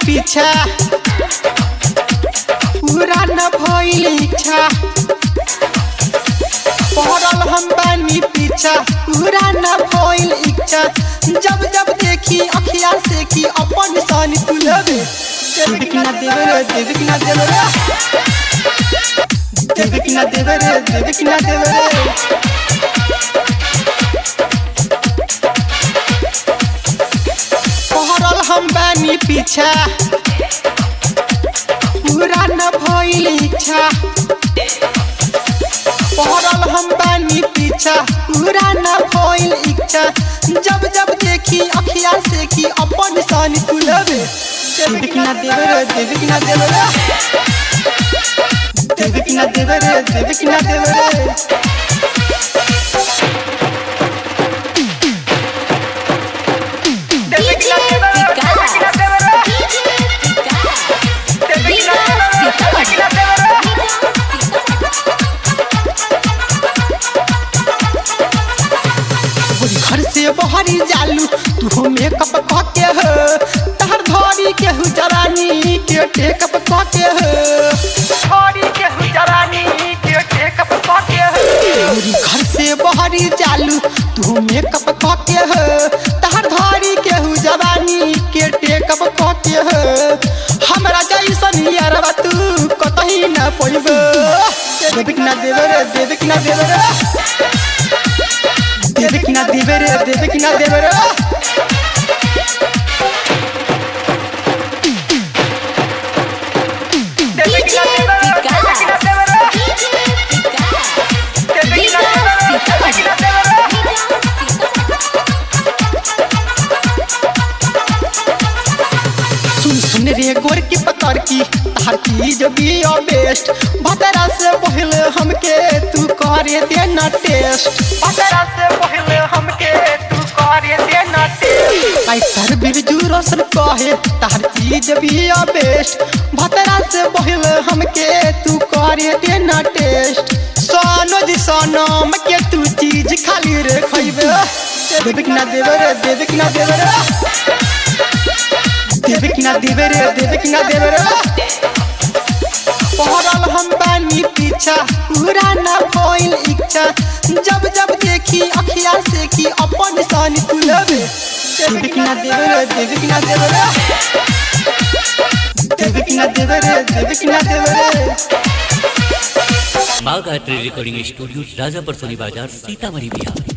पीछा पूरा न भइल इच्छा पड़ल हम बानी पीछा पूरा न भइल इच्छा जब जब देखी अखिया से कि अपन सन तुलबे देवे कि ना देवे रे देवे कि ना देवे रे देवे कि ना देवे रे देवे कि ना देवे रे पहरल हम बानी पीछा पूरा न भइल इच्छा पहरल हम बानी पीछा पूरा न भइल इच्छा जब जब देखी अखिया से कि अपन सन तुलबे देवे कि ना देवे रे देवे कि ना देवे रे देवे कि ना देवे रे देवे कि ना देवे रे DJ Vikas. DJ Vikas. Vikas तोहरी घर से बहरी जालू तू मेकअप कके हो तहर धरी के हु जरानी के टेकअप कके हो धरी के हु जरानी के टेकअप कके हो तोहरी घर से बहरी जालू तू मेकअप कके हो तहर धरी के हु जवानी के टेकअप कके हो हमरा जैसन यारवा तू कतही न पइबो देवे कि ना देवे रे देवे कि ना देवे रे देवे कि ना देवे रे देवे कि ना देवे रे DJ Vikas. DJ Vikas. Vikas सुन सुन रे गोर की पकड़ की तार चीज भी बेस्ट भतरा से पहले हमके तू करे देना टेस्ट भतरा से पहले हमके तू करे देना टेस्ट आई तर बिरजू रोशन कहे तार चीज भी बेस्ट भतरा से पहले हमके तू करे देना टेस्ट सोनो जी सोनम के तू चीज खाली रे खइबे देवे कि ना देवे रे देवे कि ना देवे रे देवे कि ना देवे रे देवे कि ना देवे रे पहरल हम बानी पीछा पूरा ना भइल इच्छा जब जब देखी अखिया से कि अपन सन तुलबे देवे कि ना देवे रे देवे कि ना देवे रे देवे कि ना देवे रे देवे कि ना देवे रे माँ गायत्री रिकॉर्डिंग स्टूडियो राजापुर सोनी बाजार सीतामढ़ी बिहार